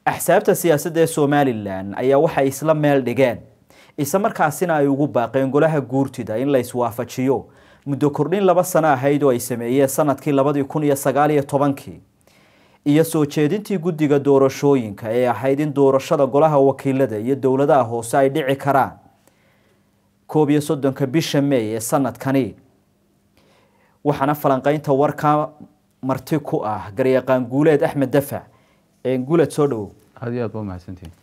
axsaabta siyaasadda ee somalilan ayaa waxay isla meel dhigeen isla markaasina ay ugu baaqeen golaha guurtida in la iswaafajiyo muddo kordhin laba sano ahayd oo ay sameeyeen sanadkii labadii kun iyo sagaal iyo tobankii iyo soo jeedintii guddiga doorashooyinka ee ahayd in doorashada golaha wakiilada iyo dowladaha hoose ay dhici karaan koob iyo soddonka bisha may ee sanadkani waxaana falanqeynta warka marti ku ah garyaqaan guuleed axmed dafac guuleed soo dhawow aad iyo aad ba mahadsantihin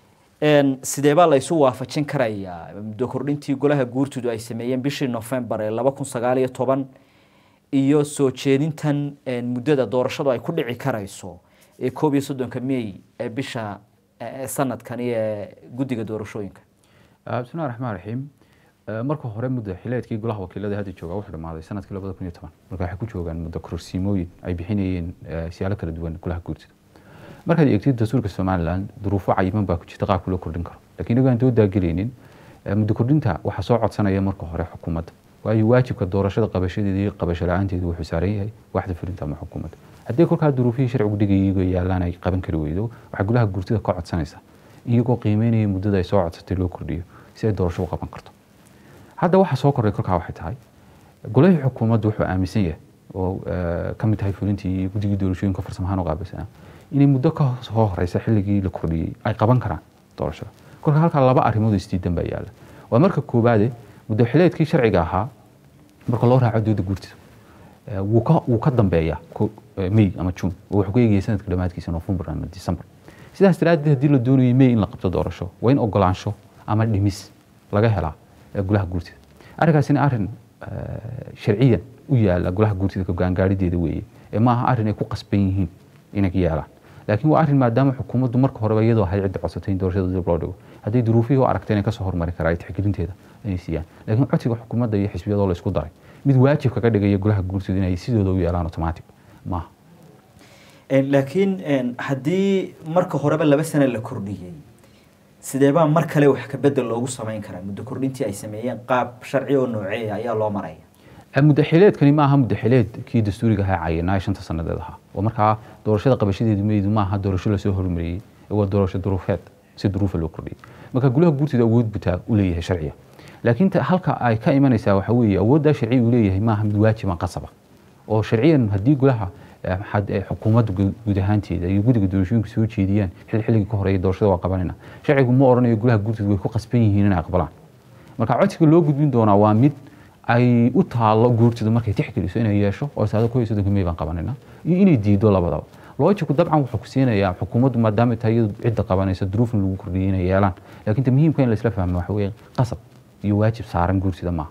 sidee baa la isu waafajin karayaa muddo kordhintii golaha guurtidu ay sameeyeen bishii novembar ee laba kun sagaal iyo toban iyo soo jeedintan muddada doorashadu ay ku dhici karayso ee koob iyo soddonka may ee bisha sanadkani ee guddiga doorashooyinka bismillahi raxmaan raxiim marka hore muddo xileedkii golaha wakiilada hadda jooga wuxuu dhamaaday sanadkii labada kun iyo toban marka waxay ku joogaan muddo kororsiimooyin ay bixinayeen siyaalo kala duwan golaha guurtida markaad eegtid dastuurka somalilan duruufo cayiman baa ku jirta qaabka loo kordhin karo lakiin inago aan doodagelaynin muddo kordhinta waxaa soo codsanaya marka hore xukuumadda waayo waajibka doorashada qabashadeeda iyo qabasho la-aanteedu wuxuu saaran yahay waxda fulinta ama xukuumadda haddii kolkaa duruufihii sharcigu dhigayay yaalaan ay qaban kari weydo waxaa golaha guurtida ka codsanaysa iyagoo qiimeynaya muddada ay soo codsatay loo kordhiyo si ay doorasho u qaban karto hadda waxaa soo kordhay kolkaa waxay tahay golahii xukuumaddu wuxuu aaminsan yahay oo ka mid tahay fulintii iyo guddigii doorashooyinka farsamahaan u qaabilsanaa inay muddo ka soo horeysa xilligii la kordhiyey ay qaban karaan doorashada kolka halkaa laba arrimood isdiidan baa yaalla waa marka koowaade muddo xileedkii sharciga ahaa marka loo raaco dooda guurtida wuu ka dambeeyaa may ama june oo wuxuu ku eegaya sanadka dhammaadkiisa november ama december sidaas daraaddeed haddii la doonayay may in la qabto doorasho waa in ogolaansho ama dhimis laga helaa golaha guurtida arrinkaasina arrin sharciyan u yaala golaha guurtida gaangaarideeda weeye ee maaha arrin ay ku qasban yihiin inay yeelaan laakiin waa arrin maadaama xukuumaddu marka horeba iyadoo ahayd cidda codsatay in doorashada dib loo dhigo hadday duruufihii u aragtay inay kasoo hormari karaa ay tixgelinteeda inay siiyaan laakiin codsiga xukuumadda iyo xisbiyadoo la isku daray mid waajib kaga dhigaya golaha guurtida inay sidooda u yeelaan automatic maaha laakiin haddii marka horeba laba sano la kordhiyey sideebaa mar kale wax ka bedel loogu samayn karaa muddo kordhintii ay sameeyeen qaab sharci oo nooceeya ayaa loo maraya muddo xileedkani maaha muddo xileedkii dastuuriga ahaa cayanaa shanta sanadeed ahaa oo markaa doorashada qabashadeedu maydu maaha doorasho lasoo hormariyey waa doorasho duruufeed si duruufa loo kordhiyey marka golaha guurtida awood butaa u leeyahay sharciga laakiin halka ay ka imanaysaa waxa weeye awooddaa sharciga uu leeyahay maaha mid waajiban qasaba oo sharciyan haddii golaha xukuumadda guud ahaanteeda iyo guddiga doorashooyinka soo jeediyaan xil xilligii ka horeeya doorashada waa qabanayna sharcigu ma odhanayo golaha guurtida way ku qasban yihiin inay aqbalaan marka codsiga loo gudbin doonaa waa mid ay u taalo guurtida markay tixgeliso inay yeesho oo saado ko iyo soddonka may baan qabanayna iyo inay diido labadaba loojiku dabcan wuxuu ku siinayaa xukuumaddu maadaama tahay iyadu cidda qabanaysa duruufin lagu kordhiyay inay yeelaan laakiin ta muhiimka in la isla fahmo waxa weeye qasab iyo waajib saaran guurtida maaha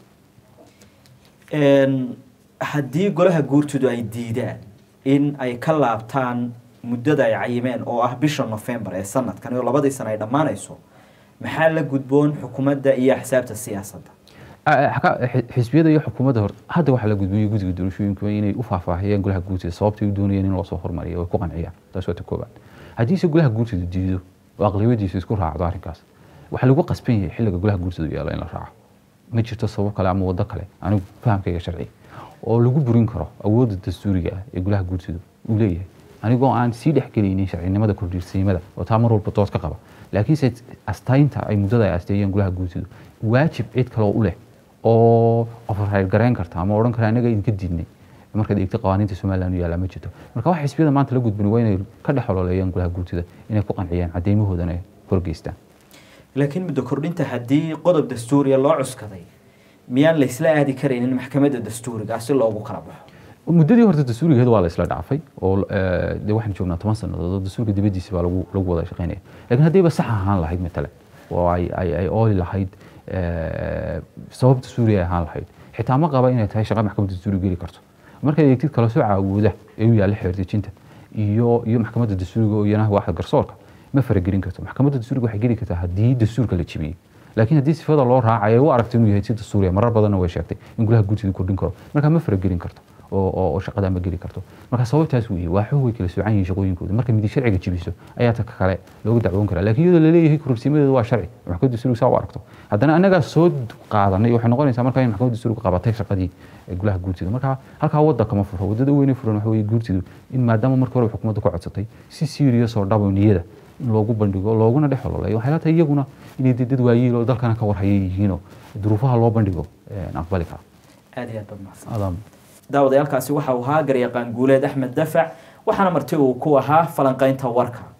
haddii golaha guurtidu ay diidaan in ay ka laabtaan muddada ay cayimeen oo ah bisha november ee sanadkan oo labadii sana ay dhammaanayso maxaa la gudboon xukuumadda iyo axsaabta siyaasadda xisbiyada iyo xukuumadda hor hadda waxaa la gudbiyey guddiga doorashooyinka inay u faahfaahiyeen golaha guurtida sababtay u doonayeen in loo soo hormariyo way ku qanciyaan taas waa ta koobaad haddiise golaha guurtida diido oo aqlabiyadiisa isku raacdo arrinkaas waxaa lagu qasban yahay xilliga golaha guurtida yaalo in la raaco ma jirto sabab kale ama waddo kale anigu fahamkayga sharci oo lagu burin karo awoodda dastuuriga ah ee golaha guurtida uu leeyahay anigoo aan sii dhexgelaynin sharcinimada kordhiirsiimada oo taa mar walba dood ka qaba laakiinse astaynta ay muddada ay asteeyeen golaha guurtidu waajib cid kaloo u leh oo override garayn karta ama odhan kara anaga idinka diidnay markaad eegtay qawaaniinta somaliland u yaallaa ma jirto marka waxa xisbiyada maanta la gudbin waa inay ka dhex ololeeyaan golaha guurtida inay ku qanciyaan cadeymahoodana ay horgeystaan laakiin muddo kordhinta haddii qodob dastuuriya loo cuskaday miyaan la isla aadi karaynin maxkamadda dastuuriga si loogu kala baxo muddadii horta dastuurigeed waa la isla dhaafay oo de waxaan joognaa toban sannadood oo dastuurka dibaddiisa baa lagu lagu wada shaqaynaya laakiin haddayba sax ahaan lahayd matalan oo ay ay ay ooli lahayd sabab dastuuri ay ahaan lahayd xitaa ma qaba inay tahay shaqa maxkamadda dastuuri geli karto markaad eegtid kala soo caawooda ee u yaalla xeerdejinta iyo iyo maxkamadda dastuuriga oo iyana waaxda garsoorka ma faragelin karto maxkamadda dastuuriga waxay geli kartaa haddii dastuurka la jebiyey laakiin haddii sifada loo raacayo u aragto inuu yahay si dastuuriya marar badanna way sheegtay in golaha guurtida kordhin karo markaa ma faragelin karto oo oo oo shaqada ma geli karto marka sababtaas weeye waa xoog way kala soocan yihiin shaqooyinkooda marka midi sharciga jibiso ayaa ta kale loogu dacwoon karaa laakiin iyadoo laleeyahay kororsiimadeedu waa sharci maxkamadda dastuuriga saa u aragto haddana annagaa soo qaadanay waxay noqonaysaa marka in maxkamadda dastuuriga qabatay shaqadii golaha guurtida marka halkaa wadda kama furo waddada weyne furan waxa weeye guurtidu in maadaama markii hore xukuumadda ku codsatay si serious oo dhabo niyada in loogu bandhigo looguna dhex ololeeyo waxay la tahay iyaguna inay dee dad waayiil oo dalkana ka warhaya yihiinoo duruufaha loo bandhigo aqbali kara aad iyo aad baad mahadsan adam daawadayaalkaasi waxa uu ahaa garyaqaan guuleed axmed dafac waxaana marti uu ku ahaa falanqaynta warka